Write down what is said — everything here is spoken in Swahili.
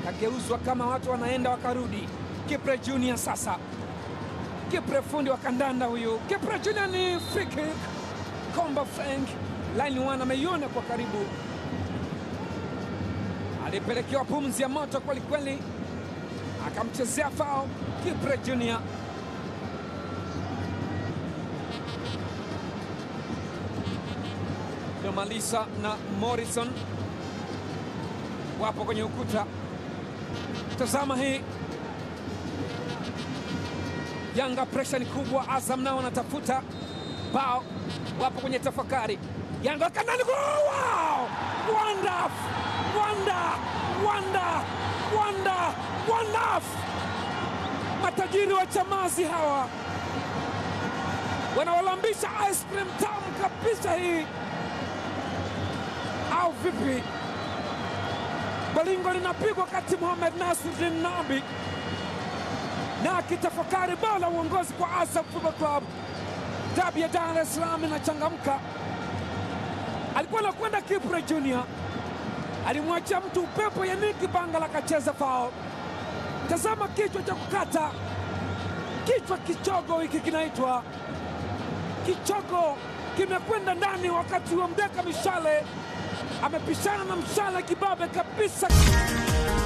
kageuzwa kama watu wanaenda wakarudi. Kipre Junior sasa, Kipre fundi wa kandanda huyu. Kipre Junior ni free kick. Komba Frank line one ameiona kwa karibu, alipelekewa pumzi ya moto kwelikweli, akamchezea fao Kipre Junior. Malisa na Morrison wapo kwenye ukuta. Tazama hii Yanga, presha ni kubwa. Azam nao wanatafuta bao, wapo kwenye tafakari. Yanga kanani, wow! Wanda, wanda, wanda, wanda, wanda! Matajiri wa Chamazi hawa wanawalambisha ice cream tamu kabisa hii au vipi? Balingo linapigwa kati Mohamed Nasruddin Nabi na akitafakari bao la uongozi kwa Azam Football Club. Dabi ya Dar es Salaam inachangamka. Alikuwa anakwenda Kipre Junior, alimwachia mtu upepo, Yannick Bangala akacheza fao. Tazama kichwa cha kukata, kichwa kichogo hiki kinaitwa kichogo, kimekwenda ndani, wakati wa Mdeka Mishale amepishana na Mshale kibabe kabisa.